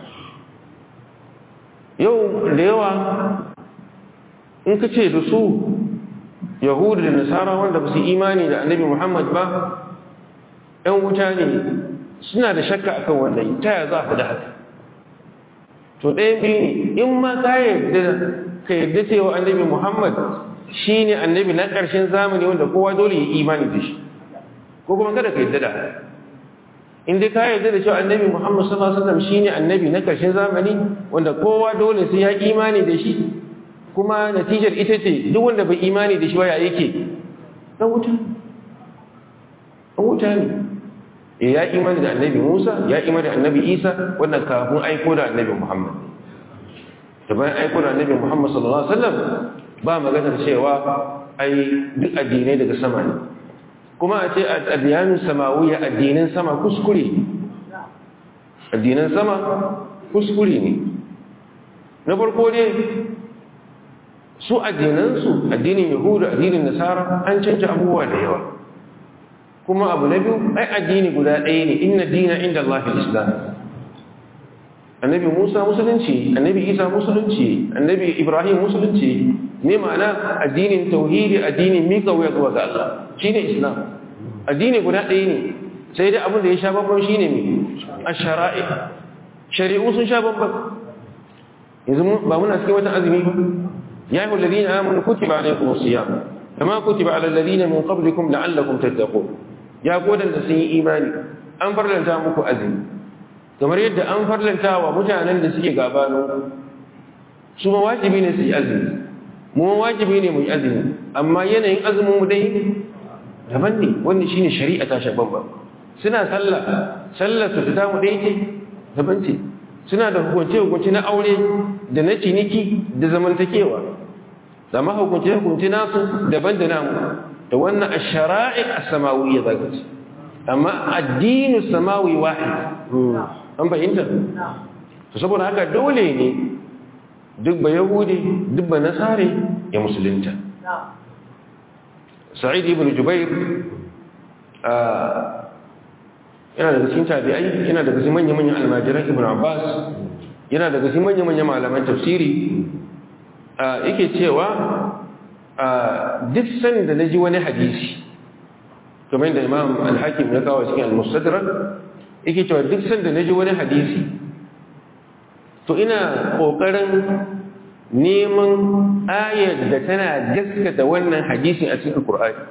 Speaker 1: yau da yawa in ka ce da su yahudu da nasara wanda ba su imani da annabi muhammad ba ‘yan wuta ne suna da shakka akan wannan ta ya za a da haka to ɗaya biyu ne in ma ka yarda ka yarda cewa annabi muhammad shine annabi na ƙarshen zamani wanda kowa dole ya imani da shi ko kuma kada ka yadda da in dai ka yarda da cewa annabi Muhammad sallallahu alaihi wasallam shine annabi na ƙarshen zamani wanda kowa dole sai ya imani da shi kuma natijar ita ce duk wanda bai imani da shi waya yake dan wuta dan wuta ne eh ya imani da annabi Musa ya imani da annabi Isa wannan kafin aiko da annabi Muhammad da bayan aiko da annabi Muhammad sallallahu alaihi wasallam ba maganar cewa ai duk addinai daga sama ne kuma a ce addiyanin samawiya addinin sama kuskure addinan sama kuskure ne na farko ne su addinansu addinin yahudu addinin nasara an canja abubuwa da yawa kuma abu na biyu ai addini guda ɗaya ne inna dina inda Allah islam annabi musa musulunci annabi isa musulunci annabi ibrahim musulunci ne ma'ana addinin tauhidi addinin mika wuya zuwa ga Allah shine islam addini guda ɗaya ne sai dai abin da ya sha babban shine me ash-shara'i shari'u sun sha babban yanzu ba muna cikin wata azumi ba ya ayyuhal ladina amanu kutiba alaykumus siyam kama kutiba alal ladina min qablikum la'allakum tattaqun ya godan da sun yi imani an farlanta muku azumi kamar yadda an farlanta wa mutanen da suke gabanin su ma wajibi ne su yi azumi mu wajibi ne mu yi azumi amma yanayin azumin mu dai daban ne wannan shine shari'a ta shaban ba suna sallah sallar su ta mu dai ce daban ce suna da hukunce hukunci na aure da na ciniki da zamantakewa zama hukunce hukunci nasu daban da namu da wannan ash-shara'i as-samawiyya zaka ce amma addinu samawi wahid an fahimta to saboda haka dole ne duk ba yahudi duk ba nasare ya musulunta sa'id ibn jubair yana daga cikin tabi'ai yana daga cikin manyan-manyan almajiran ibn abbas yana daga cikin manyan-manyan malaman tafsiri yake cewa duk sanda na ji wani hadisi kamar da imam al-hakim ya kawo cikin al-mustadrak yake cewa duk sanda na ji wani hadisi to ina ƙoƙarin neman ayar da tana gaskata wannan hadisi a cikin Qur'ani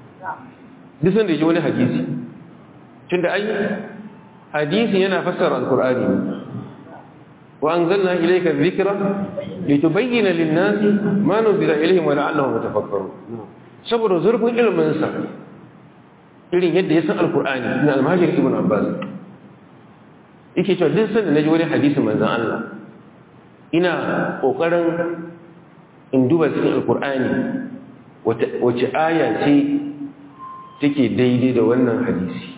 Speaker 1: duk sanda ji wani hadisi tunda ai hadisi yana fassara al-Qur'ani wa anzalna ilayka adh-dhikra litubayyana lin-nasi ma nuzila ilayhim wa la'allahum yatafakkarun saboda zurfin ilmin sa irin yadda ya san al-Qur'ani na al-Mahajir ibn Abbas yake cewa duk sanda naji wani hadisi manzon Allah ina kokarin in duba cikin alkur'ani wace aya ce take daidai da wannan hadisi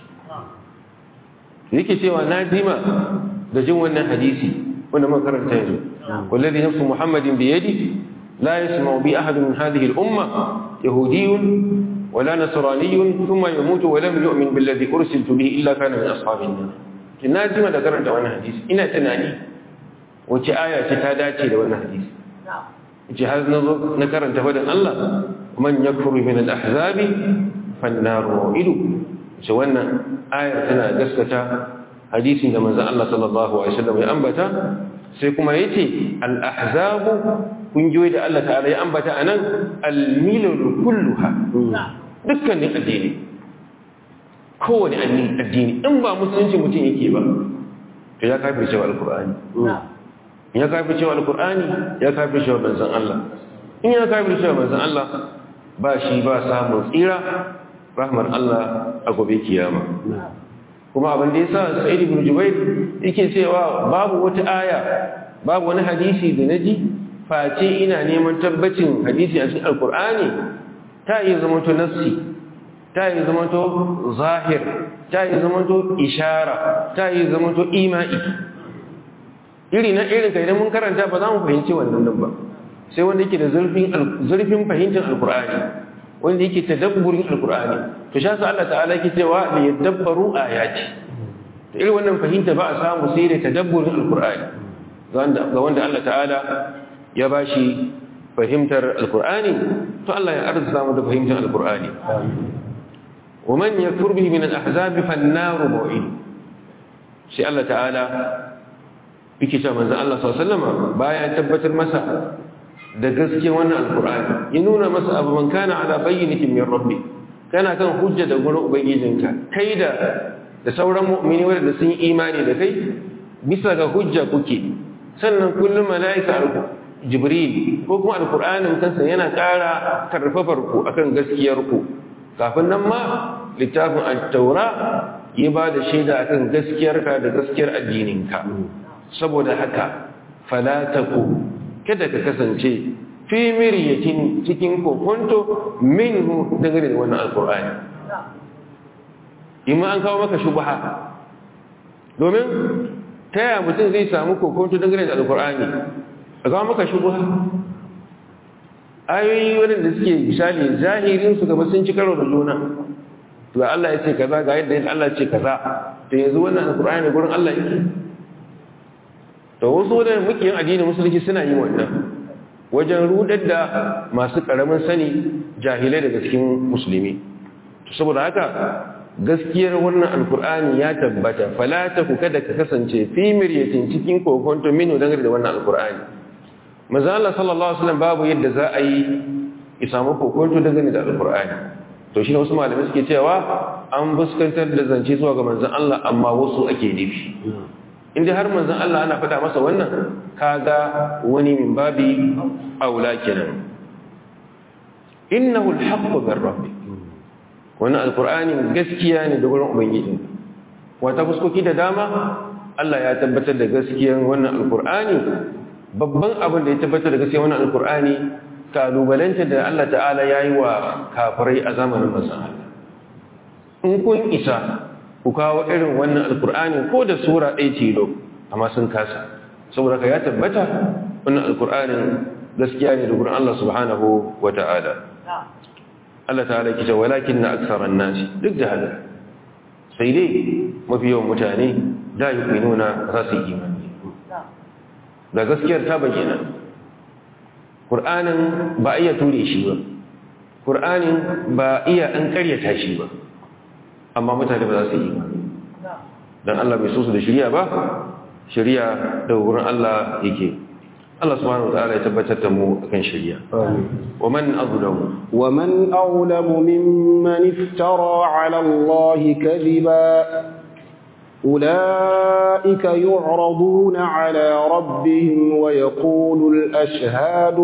Speaker 1: yake cewa na jima da jin wannan hadisi wanda makaranta yanzu wallazi nafsu muhammadin bi yadi la yasma'u bi ahad min hadhihi al-umma yahudiyyun wala nasraniyyun thumma yamutu wa lam yu'min billadhi ursiltu bihi illa kana min ashabin nar na jima da karanta wannan hadisi ina tunani wace aya ce ta dace da wannan hadisi ce har na zo na karanta faɗin Allah man yakfuru min al-ahzabi fannar idu ce wannan ayar tana gaskata hadisin da manzon Allah sallallahu alaihi wasallam ya ambata sai kuma yace al-ahzabu kungiyoyi da Allah ta'ala ya ambata anan al-milal kulluha dukkanin addini kowane addini in ba musulunci mutum yake ba to ya kafirce wa al-qur'ani ya kafir cewa alkur'ani ya kafir cewa manzon Allah in ya kafir cewa manzon Allah ba shi ba samun tsira rahmar Allah a gobe kiyama kuma abin da yasa Sa'id ibn Jubair yake cewa babu wata aya babu wani hadisi da naji face ina neman tabbacin hadisi a cikin alkur'ani ta yi zama to nassi ta yi zama to zahir ta yi zama to ishara ta yi zama to ima'i iri na irin kai idan mun karanta ba za mu fahimci wannan nan ba sai wanda yake da zurfin zurfin fahimtar alqur'ani wanda yake tadabburin alqur'ani to sha sa Allah ta'ala yake cewa li yadabbaru ayati to irin wannan fahimta ba a samu sai da tadabburin alqur'ani ga wanda Allah ta'ala ya bashi fahimtar alqur'ani to Allah ya arzuta mu da fahimtar alqur'ani wa man yakfur bihi min al-ahzab fan-nar mu'id sai Allah ta'ala yake cewa manzon Allah sallallahu alaihi wasallam bayan tabbatar masa da gaske wannan alkur'ani ya nuna masa abu man kana ala bayyinatin min rabbi kana kan hujja da gurin ubangijinka kai da da sauran mu'mini wanda sun yi imani da kai bisa ga hujja kuke sannan kullum mala'ika jibril ko kuma alkur'anin kansa yana ƙara karfafar ku akan gaskiyar ku kafin nan ma littafin at-taura ya ba da shaida akan gaskiyarka da gaskiyar addininka saboda haka fala taku kada ka kasance fi miryatin cikin kokonto minhu dangane da wannan alkur'ani imma an kawo maka shubha domin ta yaya mutum zai samu kokonto dangane da alkur'ani a kawo maka shubha ayoyi wadanda suke misali zahirin su gaba sun ci karo da juna to Allah ya ce kaza ga yadda Allah ya ce kaza to yanzu wannan alkur'ani gurin Allah yake to wasu wadanda muke yin addinin musulunci suna yin wannan wajen rudar da masu karamin sani jahilai daga cikin musulmi to saboda haka gaskiyar wannan alkur'ani ya tabbata falata ku kada ka kasance fi miryatin cikin kokonto minu dangane da wannan alkur'ani manzo Allah sallallahu alaihi wasallam babu yadda za a yi ki samu kokonto dangane da alkur'ani to shi ne wasu malamai suke cewa an fuskantar da zance zuwa ga manzon Allah amma wasu ake nufi inda har manzon Allah ana faɗa masa wannan kaga wani min babi aula kenan innahu alhaqqu min rabbik wannan alqur'ani gaskiya ne da gurin ubangiji wata fuskoki da dama Allah ya tabbatar da gaskiyar wannan alqur'ani babban abin da ya tabbatar da gaskiyar wannan alqur'ani kalubalanta da Allah ta'ala yayi wa kafirai a zamanin manzon Allah in kun isa ku kawo irin wannan alkur'ani ko da sura ɗaya tilo amma sun kasa saboda ka ya tabbata wannan alkur'anin gaskiya ne da gurin Allah subhanahu wa ta'ala Allah ta'ala ke ce walakin na aksaran nasi duk da haka sai dai mafi yawan mutane da yi ku nuna za su yi imani da gaskiyar ta bayyana ƙur'anin ba iya ture shi ba ƙur'anin ba iya an ƙaryata shi ba amma mutane ba za su yi don Allah bai so su da shirya ba shirya da wurin Allah yake Allah subhanahu wa ta'ala ya tabbatar da mu akan shirya wa man azlamu
Speaker 2: wa man awlamu mimman iftara ala Allah kadhiba أولئك يعرضون على ربهم ويقول الأشهاد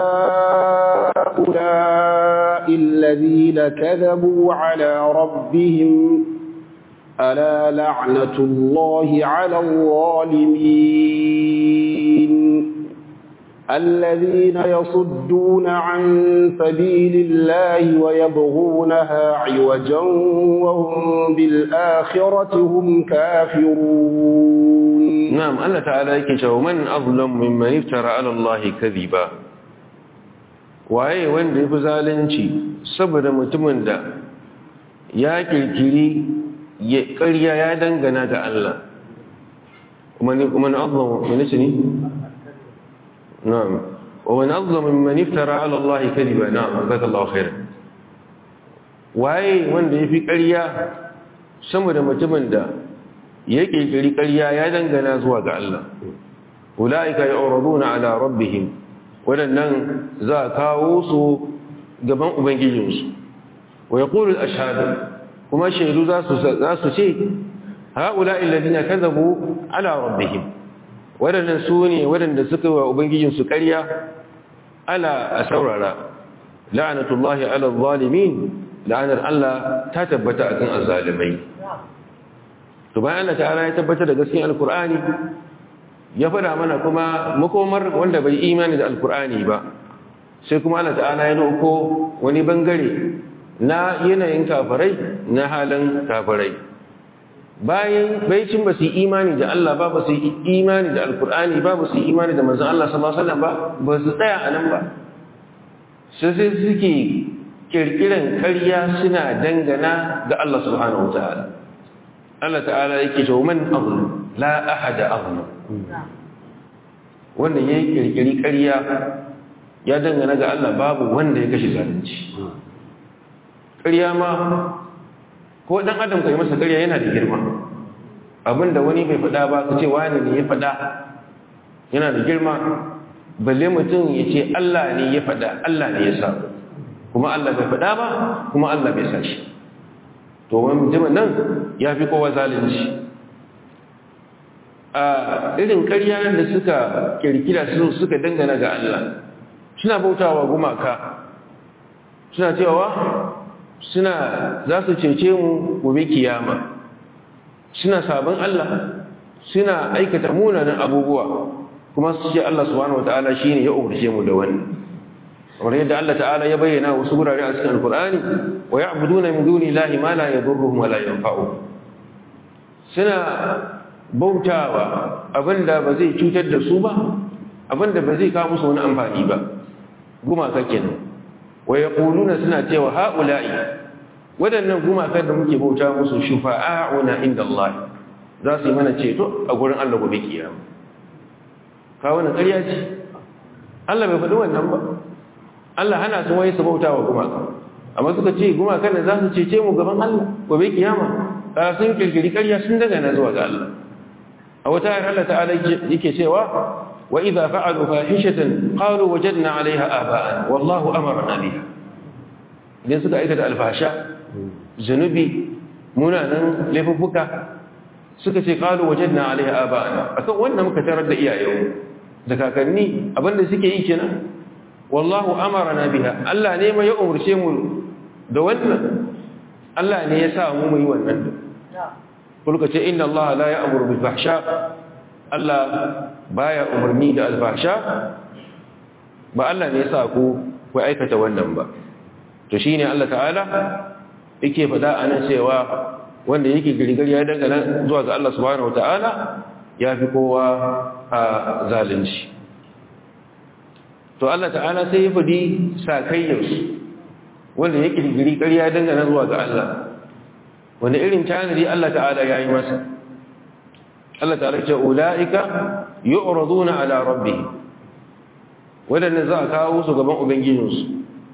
Speaker 2: هؤلاء الذين كذبوا على ربهم ألا لعنة الله على الظالمين الذين يصدون عن سبيل الله ويبغونها عوجا وهم بالآخرة هم كافرون
Speaker 1: نعم الله تعالى يكشف من أظلم ممن افترى على الله كذبا waye wanda ya fi zalunci saboda mutumin da ya kirkiri ya ƙarya ya dangana ga Allah kuma ni azlamu minisi ne نعم ومن أظلم ممن افترى على الله كذبا نعم جزاك الله خيرا waye wanda yafi ƙarya sama da mutumin da ya kirkiri ƙarya ya dangana zuwa ga Allah ulaika yu'raduna ala rabbihim wadannan za kawo su gaban ubangijinsu wa yaqulu al-ashhadu kuma shaidu za su za su ce haula alladhina kadhabu ala rabbihim waɗannan su ne waɗanda suka wa ubangijinsu ƙarya ala a saurara la'anatullahi ala zalimin la'anar Allah ta tabbata akan azzalimai to bayan Allah ta'ala ya tabbata da gaskiyar alkur'ani ya faɗa mana kuma makomar wanda bai imani da alkur'ani ba sai kuma Allah ta'ala ya dauko wani bangare na yanayin kafirai na halin kafirai bayan baicin ba su imani da Allah ba ba su imani da alkur'ani ba ba su imani da manzon Allah sallallahu alaihi wasallam ba ba su tsaya a nan ba sai sai suke kirkiran ƙarya suna dangana ga Allah subhanahu wataala Allah ta'ala yake cewa man azlam la ahada azlam wannan yayi kirkiri ƙarya ya dangana ga Allah babu wanda ya kashe zalunci ƙarya ma ko dan adam kai masa ƙarya yana da girma abinda wani bai faɗa ba ka ce wani ne ya faɗa yana da girma balle mutum ya ce Allah ne ya faɗa Allah ne ya sa kuma Allah bai faɗa ba kuma Allah bai sa shi to wani mutumin nan ya fi kowa zalunci a irin ƙarya da suka kirkira su suka dangana ga Allah suna bautawa gumaka suna cewa suna za su cece mu gobe kiyama suna sabon Allah suna aikata munanan abubuwa kuma su ce Allah subhanahu wataala shine ya umarce mu da wannan kamar yadda Allah ta'ala ya bayyana wasu gurare a cikin alkur'ani wa ya'buduna min duni llahi ma la yadurruhum wa la yanfa'uhum suna bautawa abinda ba zai cutar da su ba abinda ba zai kawo musu wani amfani ba gumaka kenan wa yaquluna suna cewa ha'ula'i wadannan gumaka da muke bauta musu shufa'a'una inda Allah za su yi mana ceto a gurin Allah gobe kiyama ka wannan ƙarya ce Allah bai faɗi wannan ba Allah hana su wai su bautawa gumaka amma suka ce gumakan da za su cece mu gaban Allah gobe kiyama ka sun kirkiri ƙarya sun daga na zuwa ga Allah a wata ayar Allah ta'ala yake cewa wa idza fa'alu fahishatan qalu wajadna 'alayha aba'ana wallahu amarna biha idan suka aikata alfasha zanubi munanan laifuffuka suka ce qalu wajadna 'alayha aba'ana akan wannan muka tarar da iyayenmu da kakanni abinda suke yi kenan wallahu amarna biha Allah ne mai ya umurce mu da wannan Allah ne ya sa mu mu yi wannan kulka ce inna Allah la ya'muru bil fahsha Allah baya umarni da alfahsha ba Allah ne ya sa ku ku aikata wannan ba to shine Allah ta'ala yake faɗa anan cewa wanda yake girgir ya dangana zuwa ga Allah subhanahu wataala ya fi kowa a zalunci to Allah ta'ala sai ya faɗi sakayyarsu wanda ya girgiri ƙarya dangana zuwa ga Allah wanda irin tanadi Allah ta'ala ya yi masa Allah ta'ala ce ula'ika yu'raduna ala rabbih wadanda za a kawo su gaban ubangijinsu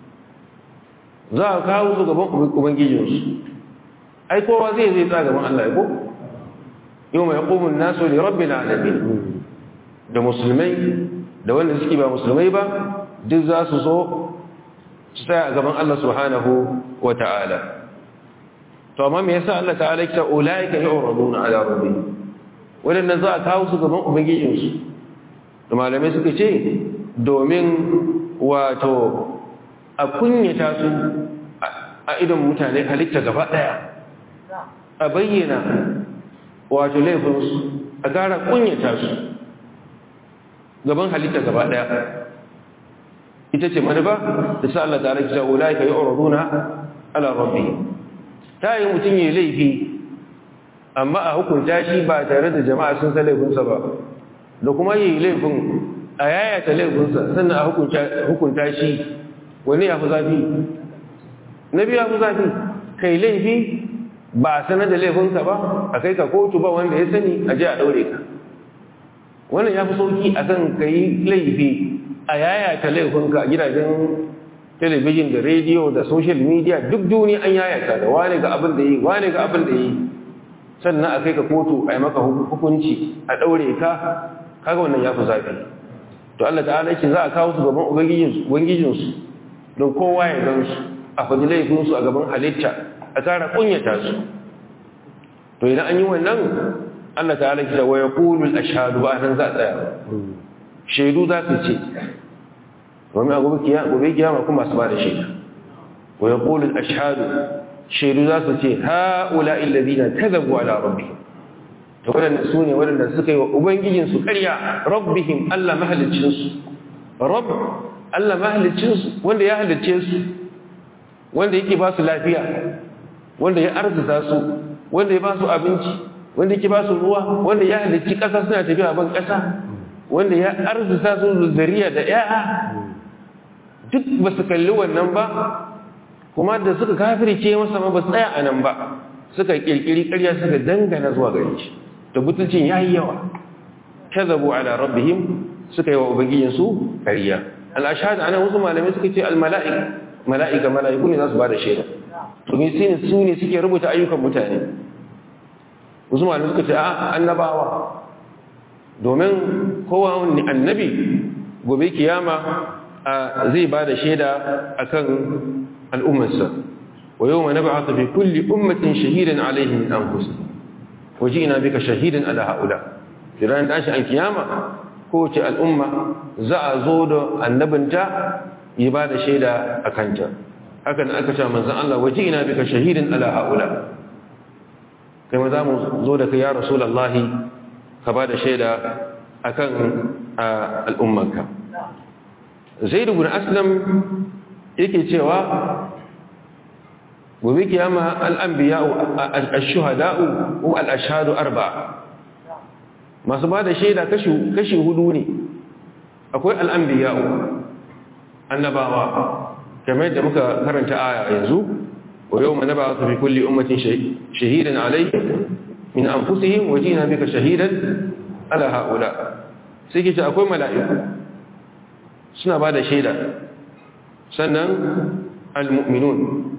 Speaker 1: za a kawo su gaban ubangijinsu ai kowa zai zai tsaya gaban Allah ya ko yau mai ƙumun nasu ne rabbi na alamin da musulmai da wanda suke ba musulmai ba duk za su so su tsaya a gaban Allah subhanahu wa ta'ala to amma me yasa Allah ta'ala ya ce ulaika yu'raduna ala rabbihim wadannan za a kawo su gaban ubangijinsu da malamai suka ce domin wato a kunyata su a idan mutane halitta gaba daya a bayyana wato laifinsu a gara kunyata su gaban halitta gaba daya ita ce manufa da sa Allah ta'ala ya ce ulaika yu'raduna ala rabbihim ta yi mutum yi laifi amma a hukunta shi ba tare da jama'a sun sa laifinsa ba da kuma yi laifin a yayata laifinsa sannan a hukunta shi wani ya fi zafi na biyu ya fi zafi kai laifi ba a sanar da laifinka ba a kai ka kotu ba wanda ya sani a je a ɗaure ka wannan ya fi sauki a kan ka yi laifi a yayata laifinka gidajen telebijin da rediyo da social media duk duniya an yayata da wane ga abin da yi wane ga abin da yi sannan a kai ka kotu a yi maka hukunci a ɗaure ka kaga wannan ya fi zafi to Allah ta'ala yake za a kawo su gaban ubangijinsu don kowa ya gan su a faɗi laifinsu a gaban halitta a tara kunyata su to idan an yi wannan Allah ta'ala yake wa yaqulu al-ashhadu ba nan za a tsaya shaidu za su ce domin a gobe kiyama kuma su ba da shaida wa ya ƙoli ashadu shaidu za su ce ha'ula illazina ta zagu ala rabbihim to waɗanda su ne waɗanda suka yi wa ubangijinsu ƙarya rabbihim allah mahalicinsu rabb allah mahalicinsu wanda ya halicce su wanda yake ba su lafiya wanda ya arzuta su wanda ya ba su abinci wanda yake ba su ruwa wanda ya halicci ƙasa suna tafiya ban ƙasa wanda ya arzuta su zuriya da 'ya'a duk ba su kalli wannan ba kuma da suka kafirce masa ma ba su tsaya a nan ba suka kirkiri ƙarya suka dangana zuwa gare shi da butulcin ya yi yawa kazabu ala rabbihim suka yi wa ubangijinsu ƙarya al'ashhadu anan wasu malamai suka ce al-mala'ika mala'ika mala'iku ne za su ba da shaida to ne sai su ne suke rubuta ayyukan mutane wasu malamai suka ce a annabawa domin kowa wani annabi gobe kiyama zai ba da shaida akan al'ummarsa wa yawma nab'athu fi kulli ummatin shahidan alayhim min anfusihim wajina bika shahidan ala haula idan tashi an kiyama kowace al'umma za a zo da annabinta ya ba da shaida a kanta haka da aka ce manzan Allah wajina bika shahidan ala haula kai ma za mu zo da kai ya rasulallahi ka ba da shaida akan al'ummarka zaid ibn aslam yake cewa gobe kiyama al'anbiya'u ash-shuhada'u ko al-ashhadu arba'a masu ba da shaida kashi hudu ne akwai al'anbiya'u annabawa kamar yadda muka karanta aya yanzu wa yau ma naba su fi kulli ummatin shahidan alai min anfusihim wajina bika shahidan ala haula sai ke ce akwai mala'iku suna ba da shaida sannan al-mu'minun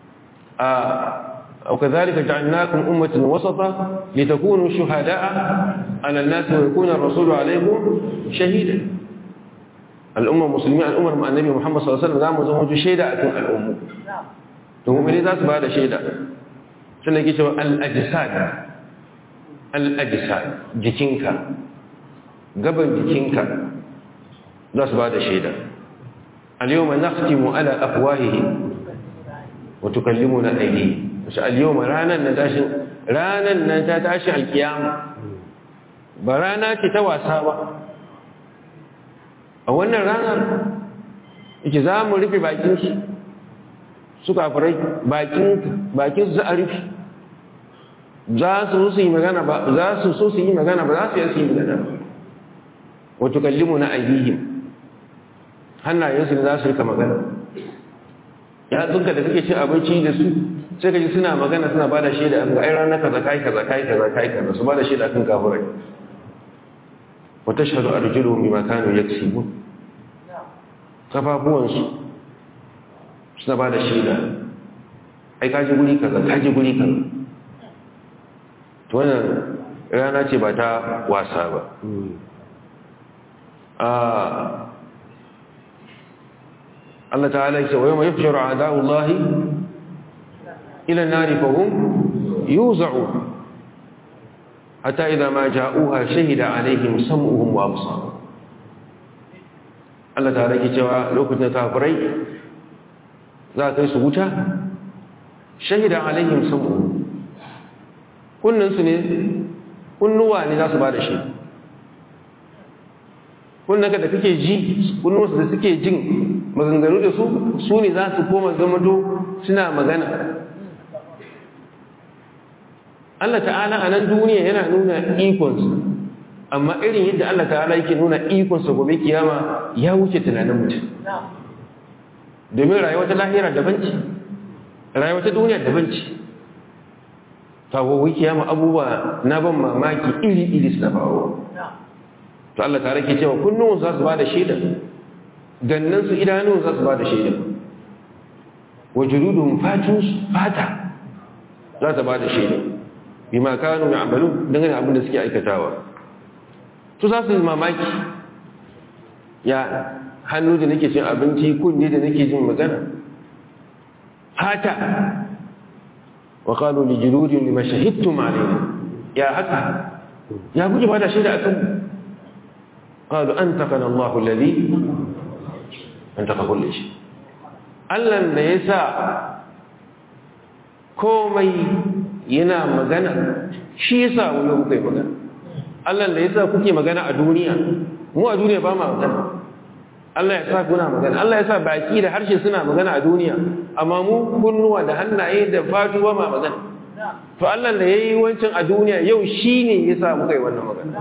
Speaker 1: وكذلك جعلناكم أمة وسطا لتكونوا شهداء على الناس ويكون الرسول عليكم شهيدا الأمة المسلمين الأمة مع النبي محمد صلى الله عليه وسلم دام زوج شهيدا أكون الأمة تقوم ذات بعد شهيدا شنو يجي الأجساد الأجساد جكينكا قبل جكينكا ذات بعد شهيدا اليوم نختم على أفواههم وتكلمنا أيديهم wasu al-yawma ranar na tashin ranar nan ta tashi alkiyama ba rana ce ta wasa ba a wannan ranar yake za mu rufe bakin shi su kafirai bakin su a rufe za su su yi magana ba za su so su yi magana ba za su yi su yi magana ba wato kallimu na ayyihim hannayensu za su rika magana ya tsunka da kake cin abinci da su sai ka ji suna magana suna ba da shaida a ai ranar kaza kai kaza kai kaza kai kaza su ba da shaida kan kafirai wa tashhadu arjuluhum bima kanu yaksibun kafafuwansu suna ba da shaida ai kaji guri kaza kaji guri kaza to wannan rana ce ba ta wasa ba Allah ta'ala ya ce wa yawma yufsharu a'da'ullahi إلى النار فهم يوزعون حتى إذا ما جاءوها شهد عليهم سمعهم وأبصارهم Allah ta rage cewa lokacin kafirai za ka yi su wuta shahida alaihim samu kunninsu ne kunnuwa ne za su ba da shi kunnaka da kake ji kunnuwarsu da suke jin maganganu da su su ne za su koma zamado suna magana Allah ta'ala a nan duniya yana nuna ikonsa amma irin yadda Allah ta'ala yake nuna ikonsa gobe kiyama ya wuce tunanin mutum domin rayuwa ta lahira daban ce rayuwa ta duniya daban ce ta gobe kiyama abubuwa na ban mamaki iri-iri suna faruwa to Allah ta'ala ke cewa kunnun za su ba da shaida gannan su idanun za su ba da shaida wa juludun fatunsu fata za ta ba da shaida bima kanu ya'malu dangane abin da suke aikatawa to za su yi mamaki ya hannu da nake cin abinci kunne da nake jin magana fata wa qalu li juludin lima shahidtum alayna ya haka ya kuke bada shaida akan qalu antaqana Allahu alladhi antaqa kulli shay Allah ne yasa komai yana magana shi yasa wani kuka yi magana Allah da yasa kuke magana a duniya mu a duniya ba ma magana Allah ya sa kuna magana Allah ya sa baki da harshe suna magana a duniya amma mu kunnuwa da hannaye da fatu ba ma magana to Allah da yayi wancan a duniya yau shine yasa muka yi wannan magana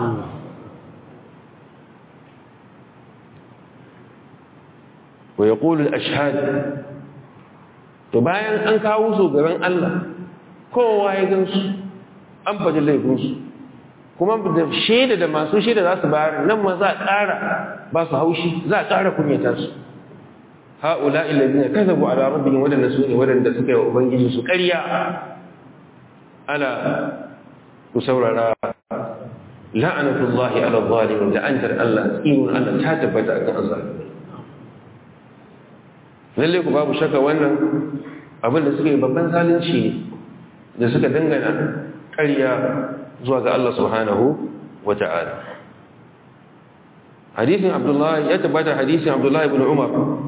Speaker 1: wa yaqulu al-ashhad to bayan an kawo su gaban Allah kowa ya gansu an faɗi laifinsu kuma da shaida da masu shaida za su bayar nan ma za a ƙara ba su haushi za a ƙara kunyata su ha'ula ilazina kazabu ala rabbihim wadanda su ne wadanda suka yi wa ubangiji su ƙarya ala ku saurara la'anatullahi ala zalimin la'antar Allah tsinun Allah ta tabbata akan azzalimi lalle ku babu shaka wannan abin da suka yi babban zalunci ne da suka dangana ƙarya zuwa ga Allah subhanahu wa ta'ala hadisin abdullahi ya tabbata hadisin abdullahi ibn umar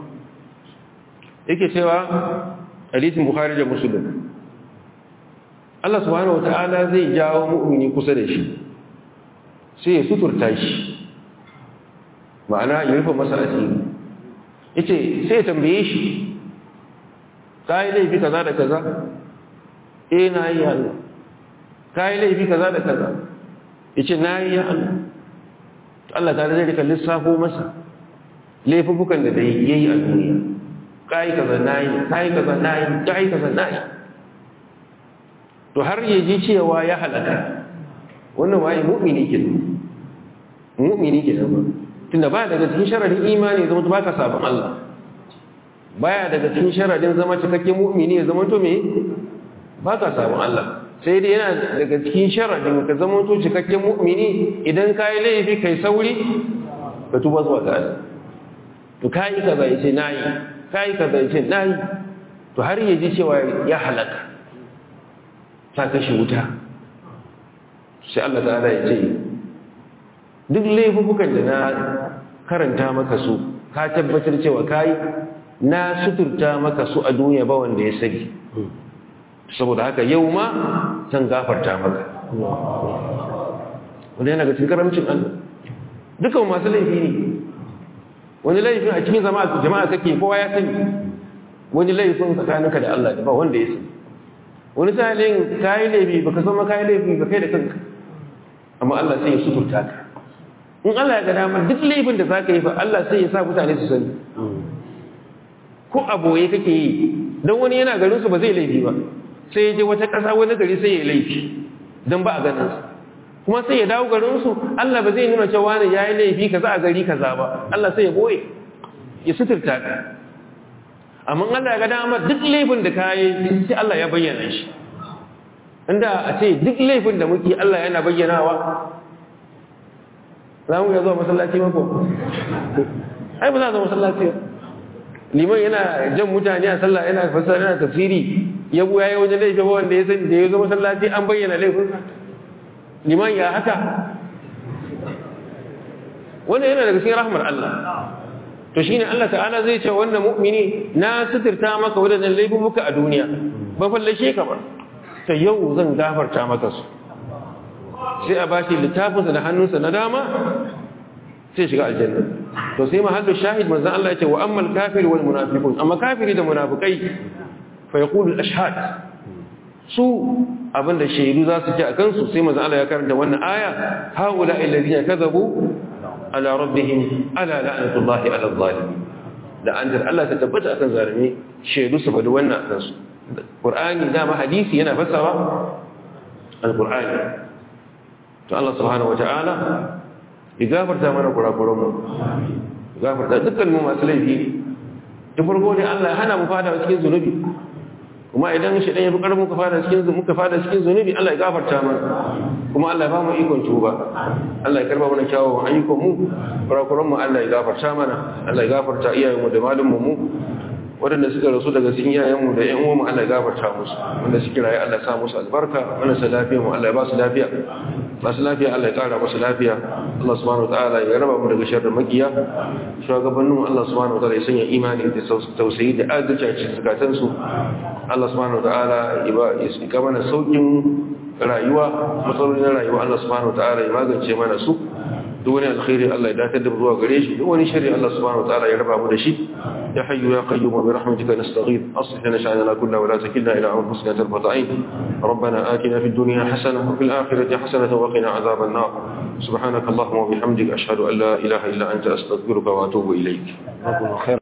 Speaker 1: yake cewa hadisin bukhari da muslim Allah subhanahu wa ta'ala zai jawo mu'mini kusa da shi sai ya suturta shi ma'ana ya rufe masa asiri yace sai ya tambaye shi kai laifi kaza da kaza eh na yi Allah kai laifi kaza da kaza yace na yi Allah Allah ta zai rika lissafo masa laifukan da dai yayi a duniya kai kaza nayi kai kaza nayi kai kaza nayi to har ya ji cewa ya halaka wannan waye mu'mini ke mu'mini ke ba tunda baya daga cikin sharadin imani zama to baka sabon Allah baya daga cikin sharadin zama cikakken mu'mini ya zama to me baka sabon Allah sai dai yana daga cikin sharadin ka zama to cikakken mu'mini idan kai laifi kai sauri ka tuba zuwa ga Allah to kai kaza yace nayi kai kaza yace nayi to har ya ji cewa ya halaka ta kashe wuta sai Allah ta'ala ya ce duk laifukan da na karanta maka su ka tabbatar cewa kai na suturta maka su a duniya ba wanda ya sani saboda haka yau ma zan gafarta maka wanda yana ga cikin karamcin Allah dukan masu laifi ne wani laifin a cikin jama'a kake kowa ya sani wani laifin tsakaninka da Allah ba wanda ya sani wani sa'ilin kayi laifi baka san kayi laifi ba kai da kanka amma Allah sai ya suturta ka in Allah ya ga dama duk laifin da zaka yi fa Allah sai ya sa mutane su sani ko aboye kake yi don wani yana garin su ba zai laifi ba sai ya je wata ƙasa wani gari sai ya laifi don ba a ganin su kuma sai ya dawo garin su Allah ba zai nuna cewa wani yayi laifi kaza a gari kaza ba Allah sai ya boye ya suturta ka amma Allah ya ga dama duk laifin da kayi sai Allah ya bayyana shi inda a ce duk laifin da muke Allah yana bayyanawa za mu ga zuwa masallaci mako ai ba za zuwa masallaci liman yana jan mutane a sallah yana fasara yana tafsiri ya buya ya wajen laifin wanda ya sani da ya zo masallaci an bayyana laifinsa liman ya haka wannan yana daga cikin rahmar Allah to shine Allah ta'ala zai ce wannan mu'mini na suturta maka wadannan laifuka a duniya ban fallashe ka ba ta yau zan gafarta maka su sai a bashi littafinsa da hannunsa na dama sai shiga aljanna to sai mahallu shahid manzon Allah ya ce wa ammal kafir wal munafiqun amma kafiri da munafikai fa yaqulu al ashhad su abinda shaidu za su ji a kansu sai manzon Allah ya karanta wannan aya haula alladhina kadhabu ala rabbihim ala la'natullahi ala zalimin da an Allah ta tabbata akan zalimi shaidu su faɗi wannan akan su Qur'ani dama hadisi yana fassara al-Qur'ani to Allah subhanahu wata'ala ya gafarta mana kurakuran mu gafarta dukkan mu masu laifi da farko ne Allah ya hana mu fada cikin zunubi kuma idan shi dan ya fi karfin muka fada cikin muka fada cikin zunubi Allah ya gafarta mana kuma Allah ya ba mu ikon tuba Allah ya karba mana kyawawan ayyukan mu kurakuran mu Allah ya gafarta mana Allah ya gafarta iyayen mu da malumman mu waɗanda suka rasu daga cikin yayanmu da ‘yan uwanmu Allah ya gafarta musu wanda suke raye Allah ya sa musu albarka wanda su lafiya mu Allah ya ba su lafiya masu lafiya Allah ya ƙara musu lafiya Allah subhanahu wa ta'ala ya raba mu daga sharrin makiya shugabannin Allah subhanahu wa ta'ala ya sanya imani da tausayi da adalci a cikin zakatan su Allah subhanahu wa ta'ala ya ga mana saukin rayuwa matsalolin rayuwa Allah subhanahu wa ta'ala ya magance mana su duk wani alkhairi Allah ya datar da mu zuwa gare shi duk wani sharri Allah subhanahu wa ta'ala ya raba mu da shi يا حي يا قيوم برحمتك نستغيث أصلح لنا شأننا كله ولا تكلنا إلى أنفسنا طرفة عين ربنا آتنا في الدنيا حسنة وفي الآخرة حسنة وقنا عذاب النار سبحانك اللهم وبحمدك أشهد أن لا إله إلا أنت أستغفرك وأتوب إليك